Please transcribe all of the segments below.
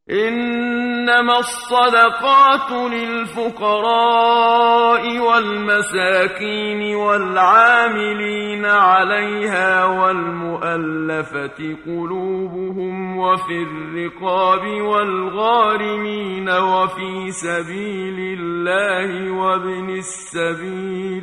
إنما الصدقات للفقراء والمساكين والعاملين عليها والمؤلفة قلوبهم وفي الرقاب والغارمين وفي سبيل الله وابن السبيل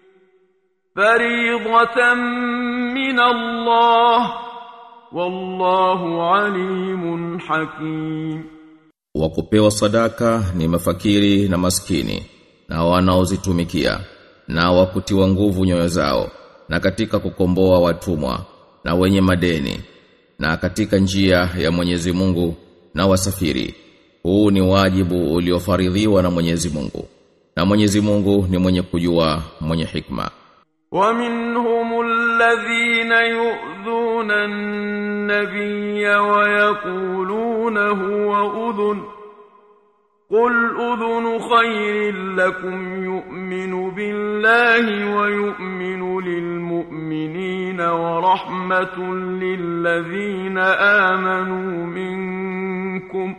فريضة من الله wallahu alimun hakim wa kupewa sadaka ni mafakiri na maskini na wanaozitumikia na wakutiwa nguvu nyoyo zao na katika kukomboa watumwa na wenye madeni na katika njia ya Mwenyezi Mungu na wasafiri huu ni wajibu uliofaridhiwa na Mwenyezi Mungu na Mwenyezi Mungu ni mwenye kujua mwenye hikma ومنهم الذين يؤذون النبي ويقولون هو أذن قل أذن خير لكم يؤمن بالله ويؤمن للمؤمنين ورحمة للذين آمنوا منكم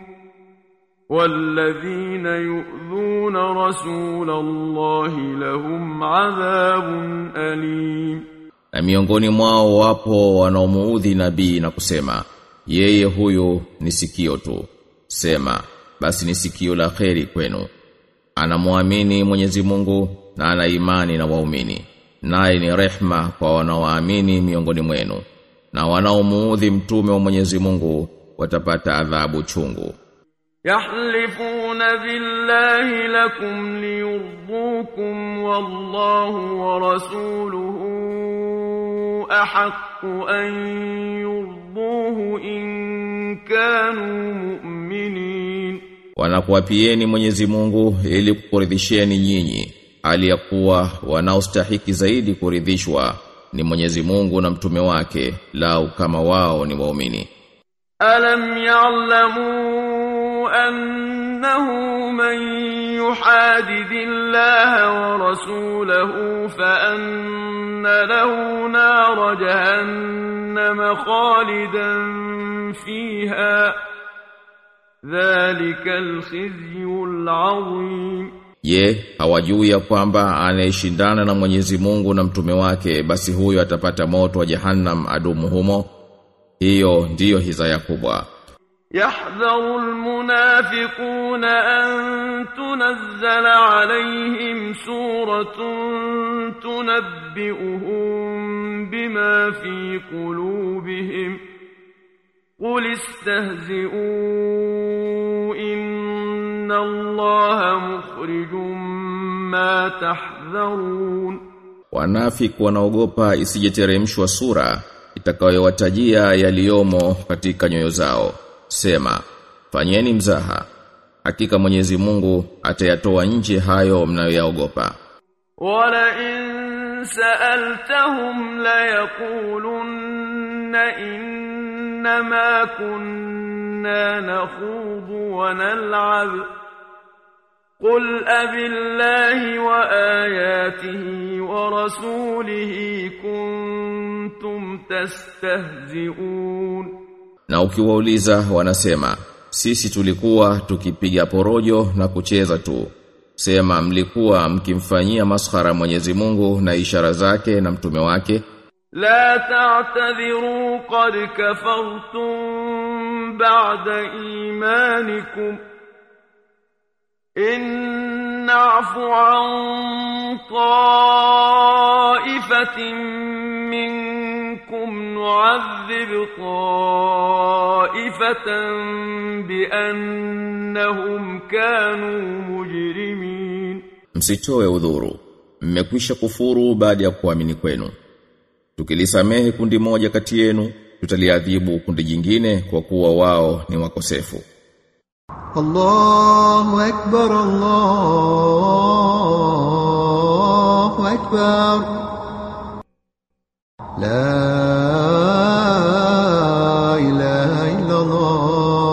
والذين يؤذون رسول الله لهم عذاب أليم na miongoni mwao wapo wanaomuudhi nabii na kusema yeye huyu ni sikio tu sema basi ni sikio la kheri kwenu anamwamini Mwenyezi Mungu na ana imani na waumini naye ni rehma kwa wanaoamini miongoni mwenu na wanaomuudhi mtume wa Mwenyezi Mungu watapata adhabu chungu يحلفون بالله لكم ليرضوكم والله ورسوله أحق أن يرضوه إن كانوا مؤمنين wanakuapieni Mwenyezi Mungu ili kukuridhisheni nyinyi hali ya kuwa wanaostahiki zaidi kuridhishwa ni Mwenyezi Mungu na mtume wake lau kama wao ni waumini ألم يعلموا أنه من يحادد الله ورسوله فأن له نار جهنم خالدا فيها ذلك الخزي العظيم Je, hawajui ya kwamba anayeshindana na Mwenyezi Mungu na mtume wake basi huyo atapata moto wa Jahannam adumu humo? Hiyo ndiyo hizaya kubwa. يحذر المنافقون أن تنزل عليهم سورة تنبئهم بما في قلوبهم قل استهزئوا إن الله مخرج ما تحذرون Wanafiki wanaogopa isijeteremshwa sura itakayowatajia yaliyomo katika nyoyo zao. Sema, fanyeni mzaha. Hakika Mwenyezi Mungu atayatoa nje hayo mnayoyaogopa. ولئن سألتهم ليقولن إنما كنا نخوض ونلعب قل أب الله وآياته ورسوله كنتم تستهزئون Na ukiwauliza wanasema, sisi tulikuwa tukipiga porojo na kucheza tu. Sema mlikuwa mkimfanyia maskhara Mwenyezi Mungu na ishara zake na mtume wake. لا تعتذروا قد كفرتم بعد إيمانكم إن نعف عن طائفة منكم نعذب طائفة بأنهم كانوا مجرمين Msitoe udhuru. Mmekwisha kufuru baada ya kuamini kwenu. Tukilisamehe kundi moja kati yenu, tutaliadhibu kundi jingine kwa kuwa wao ni wakosefu. الله أكبر الله أكبر لا إله إلا الله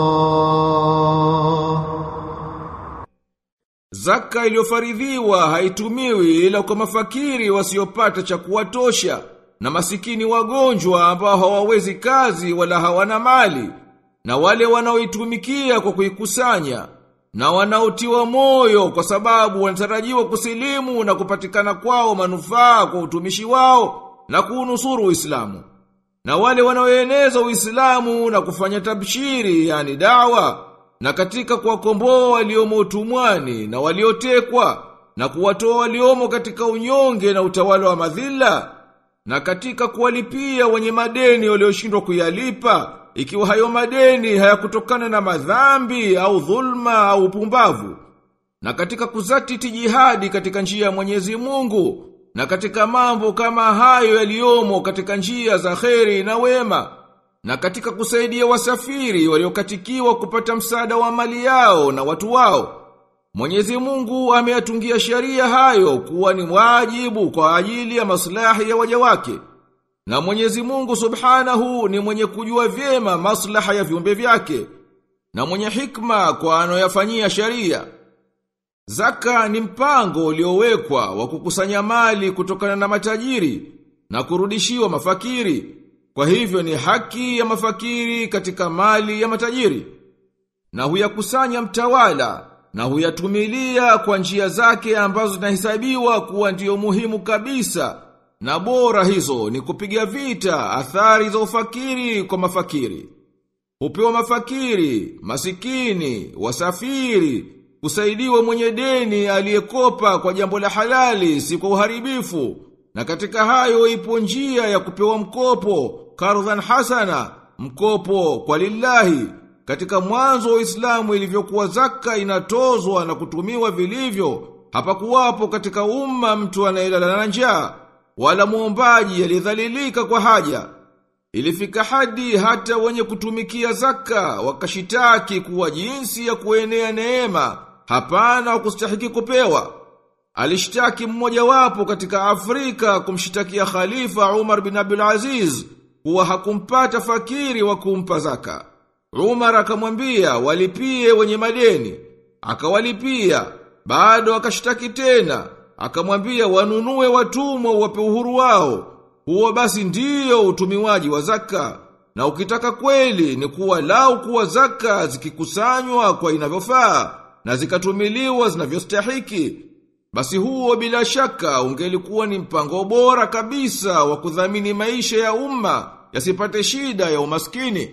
Zaka iliyofaridhiwa haitumiwi ila kwa mafakiri wasiopata cha kuwatosha na masikini wagonjwa ambao hawawezi kazi wala hawana mali na wale wanaoitumikia kwa kuikusanya na wanaotiwa moyo kwa sababu wanatarajiwa kusilimu na kupatikana kwao manufaa kwa utumishi wao na kuunusuru Uislamu. Na wale wanaoeneza Uislamu na kufanya tabshiri yani dawa na katika kuwakomboa waliomo utumwani na waliotekwa na kuwatoa waliomo katika unyonge na utawala wa madhila na katika kuwalipia wenye madeni walioshindwa kuyalipa ikiwa hayo madeni hayakutokana na madhambi au dhulma au upumbavu na katika kuzatiti jihadi katika njia ya Mwenyezi Mungu na katika mambo kama hayo yaliyomo katika njia za kheri na wema na katika kusaidia wasafiri waliokatikiwa kupata msaada wa mali yao na watu wao Mwenyezi Mungu ameyatungia sheria hayo kuwa ni wajibu kwa ajili ya maslahi ya waja wake. Na Mwenyezi Mungu Subhanahu ni mwenye kujua vyema maslaha ya viumbe vyake na mwenye hikma kwa anoyafanyia sheria. Zaka ni mpango uliowekwa wa kukusanya mali kutokana na matajiri na kurudishiwa mafakiri. Kwa hivyo ni haki ya mafakiri katika mali ya matajiri. Na huyakusanya mtawala na huyatumilia kwa njia zake ambazo zinahesabiwa kuwa ndiyo muhimu kabisa na bora hizo ni kupiga vita athari za ufakiri kwa mafakiri. Hupewa mafakiri, masikini, wasafiri, kusaidiwa mwenye deni aliyekopa kwa jambo la halali si kwa uharibifu. Na katika hayo ipo njia ya kupewa mkopo, kardhan hasana, mkopo kwa lillahi, katika mwanzo wa Uislamu ilivyokuwa zaka inatozwa na kutumiwa vilivyo, hapakuwapo katika umma mtu anayelala na njaa wala muombaji aliyedhalilika kwa haja. Ilifika hadi hata wenye kutumikia zaka wakashitaki kuwa jinsi ya kuenea neema, hapana wa kustahiki kupewa. Alishtaki mmoja wapo katika Afrika kumshitakia Khalifa Umar bin Abdul Aziz kuwa hakumpata fakiri wa kumpa zaka. Umar akamwambia walipie wenye madeni. Akawalipia, bado akashtaki tena. Akamwambia wanunue watumwa wape uhuru wao. Huo basi ndiyo utumiwaji wa zaka. Na ukitaka kweli ni kuwa lau kuwa zaka zikikusanywa kwa inavyofaa na zikatumiliwa zinavyostahiki. Basi huo bila shaka ungelikuwa ni mpango bora kabisa wa kudhamini maisha ya umma yasipate shida ya umaskini.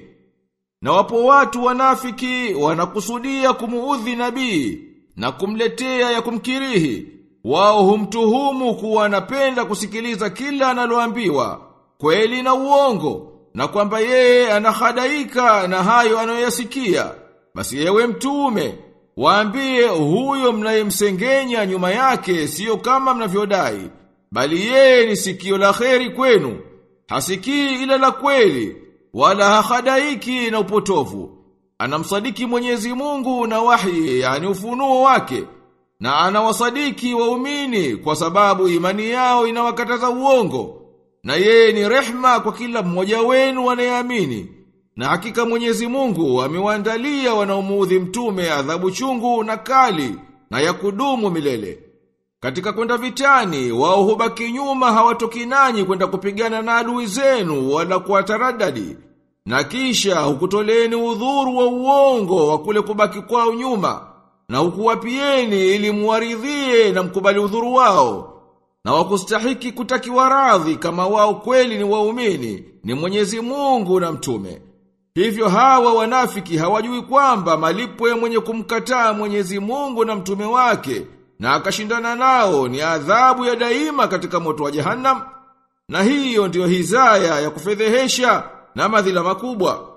Na wapo watu wanafiki wanakusudia kumuudhi nabii na kumletea ya kumkirihi. Wao humtuhumu kuwa anapenda kusikiliza kila analoambiwa, kweli na uongo, na kwamba yeye anahadaika na hayo anayoyasikia. Basi yewe mtume, waambie huyo mnayemsengenya nyuma yake siyo kama mnavyodai, bali yeye ni sikio la kheri kwenu, hasikii ila la kweli, wala hahadaiki na upotovu. Anamsadiki Mwenyezi Mungu na wahi, yani ufunuo wake, na anawasadiki waumini kwa sababu imani yao inawakataza uongo. Na yeye ni rehma kwa kila mmoja wenu anayeamini. Na hakika Mwenyezi Mungu amewaandalia wanaomuudhi mtume adhabu chungu na kali na ya kudumu milele. Katika kwenda vitani, wao hubaki nyuma hawatoki nanyi kwenda kupigana na adui zenu wala kuwataradadi. Na kisha hukutoleni udhuru wa uongo wa kule kubaki kwao nyuma na hukuwapieni ili muwaridhie na mkubali udhuru wao. Na wakustahiki kutakiwa radhi kama wao kweli ni waumini, ni Mwenyezi Mungu na mtume. Hivyo hawa wanafiki hawajui kwamba malipo ya mwenye kumkataa Mwenyezi Mungu na mtume wake na akashindana nao ni adhabu ya daima katika moto wa Jahannam. Na hiyo ndiyo hizaya ya kufedhehesha na madhila makubwa.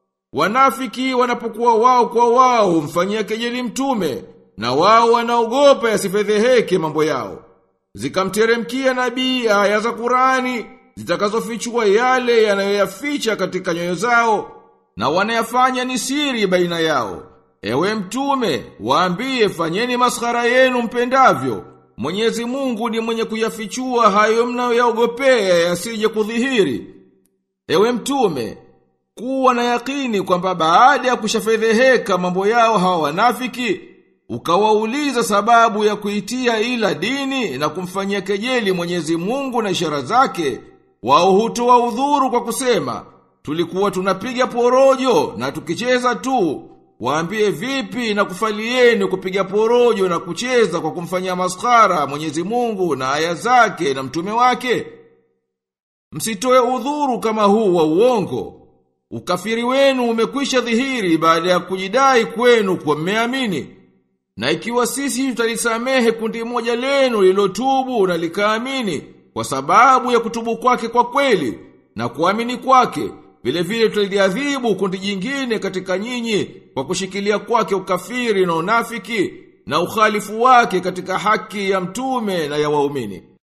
Wanafiki wanapokuwa wao kwa wao mfanyia kejeli mtume na wao wanaogopa yasifedheheke mambo yao. Zikamteremkia nabii aya za Qurani zitakazofichua yale yanayoyaficha katika nyoyo zao na wanayafanya ni siri baina yao. Ewe mtume, waambie fanyeni maskhara yenu mpendavyo. Mwenyezi Mungu ni mwenye kuyafichua hayo mnayoyaogopea yasije kudhihiri. Ewe mtume, kuwa na yakini kwamba baada ya kushafedheheka mambo yao hawa wanafiki, ukawauliza sababu ya kuitia ila dini na kumfanyia kejeli Mwenyezi Mungu na ishara zake, wao hutoa udhuru kwa kusema, tulikuwa tunapiga porojo na tukicheza tu. Waambie vipi na kufalieni kupiga porojo na kucheza kwa kumfanyia maskara Mwenyezi Mungu na aya zake na mtume wake? Msitoe udhuru kama huu wa uongo. Ukafiri wenu umekwisha dhihiri baada ya kujidai kwenu kwa mmeamini. Na ikiwa sisi tutalisamehe kundi moja lenu lilotubu na likaamini kwa sababu ya kutubu kwake kwa kweli na kuamini kwake, vile vile tutaliadhibu kundi jingine katika nyinyi kwa kushikilia kwake ukafiri na unafiki na ukhalifu wake katika haki ya mtume na ya waumini.